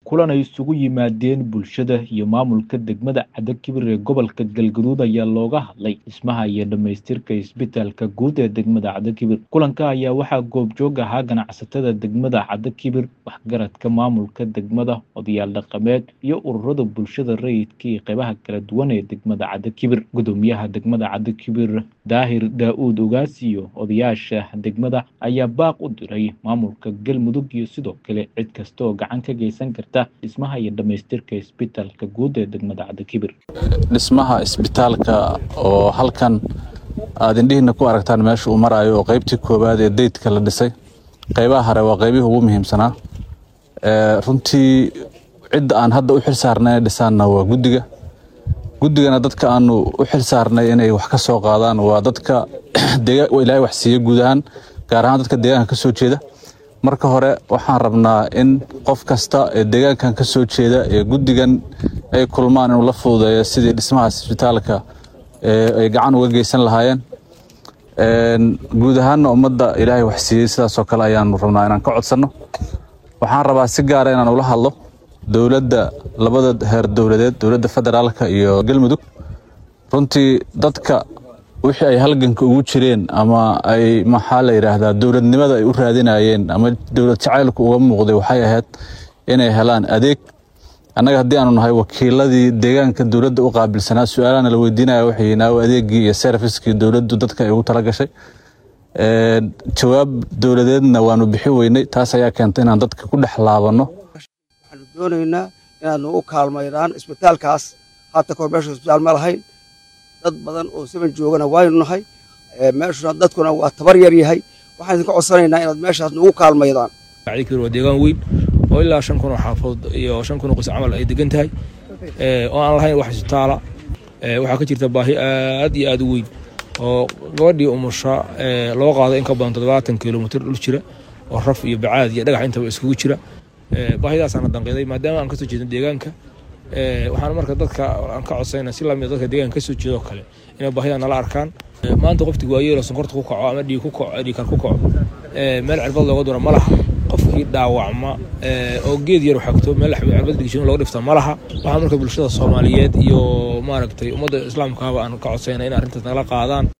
kulan ay isugu yimaadeen bulshada iyo maamulka degmada cadakibir ee gobolka galgaduud ayaa looga hadlay dhismaha iyo dhammaystirka isbitaalka guud ee degmada cadakibir kulanka ayaa waxaa goobjoog ahaa ganacsatada degmada cadakibir waxgaradka maamulka degmada odayaal dhaqameed iyo ururada bulshada rayidka iyo qeybaha kala duwan ee degmada cadakibir gudoomiyaha degmada cadakibir daahir daa-uud ogaas iyo odayaasha degmada ayaa baaq u diray maamulka galmudug iyo sidoo kale cid kasta oo gacan ka geysan karta dhismaha iyo dhammaystirka isbitaalka guud ee degmada cadakibir dhismaha isbitaalka oo halkan aad indhihiina ku aragtaan meesha uu maraayo oo qeybtii koowaad ee deydka la dhisay qeybaha hore waa qeybihii ugu muhiimsanaa runtii cidda aan hadda u xil saarnay dhisaanna waa guddiga guddigana dadka aanu u xil saarnay inay wax ka soo qaadaan waa dadka ilaahay wax siiya guud ahaan gaar ahaan dadka deegaanka ka soo jeeda marka hore waxaan rabnaa in qof kasta ee deegaankan ka soo jeeda ee guddigan ay kulmaan inuu la fududeeyo sidii dhismahaas isbitaalka ay gacan uga geysan lahaayeen guud ahaanna ummadda ilaahay wax siiyey sidaasoo kale ayaanu rabnaa inaan ka codsanno waxaan rabaa si gaara inaan ula hadlo dowladda labada heer dowladeed dowladda federaalka iyo galmudug runtii dadka wixii ay halganka ugu jireen ama ay maxaa la yidhaahdaa dowladnimada ay u raadinayeen ama dowlad jacaylku uga muuqday waxay ahayd inay helaan adeeg annaga haddii aanu nahay wakiiladii deegaanka dowladda u qaabilsanaa su-aalahana la weydiinaya waxay naaw adeegii iyo serviskii dowladdu dadka ay ugu tala gashay jawaab dowladeedna waanu bixi weynay taas ayaa keentay inaan dadka ku dhex laabanno waxaanu doonaynaa inaad nagu kaalmaydaan isbitaalkaas haata kahor meesha isbitaal ma lahayn dad badan oo saban joogana waaynu nahay meeshuna dadkuna waa tabar yar yahay waxaan idinka codsanaynaa inaad meeshaas nagu kaalmaydaan waa deegaan weyn oo ilaa shan kun oo xaafadood iyo shan kun oo qos camal ay degan tahay oo aan lahayn wax isbitaala waxaa ka jirta baahi aad iyo aad u weyn oo gabadhii umusha loo qaado in ka badan toddobaatan kilomitr dhul jira oo raf iyo bacaad iyo dhagax intaba iskugu jira baahidaasaana danqiday maadaama aan kasoo jeedno deegaanka waxaan marka dadka aan ka codsayna si lamid dadka deegaanka kasoo jeedo kale inay baahida nala arkaan maanta qoftii waayeelo sonkorta ku kaco ama dhiig ku kaco dhiigkar ku kaco meel cirbad looga dura ma laha qofkii dhaawacma oo geed yar xagto meel cirbad dhigshin looga dhifta ma laha waxaa marka bulshada soomaaliyeed iyo maaragtay ummadda islaamkaaba aan ka codsayna in arrintaas nala qaadaan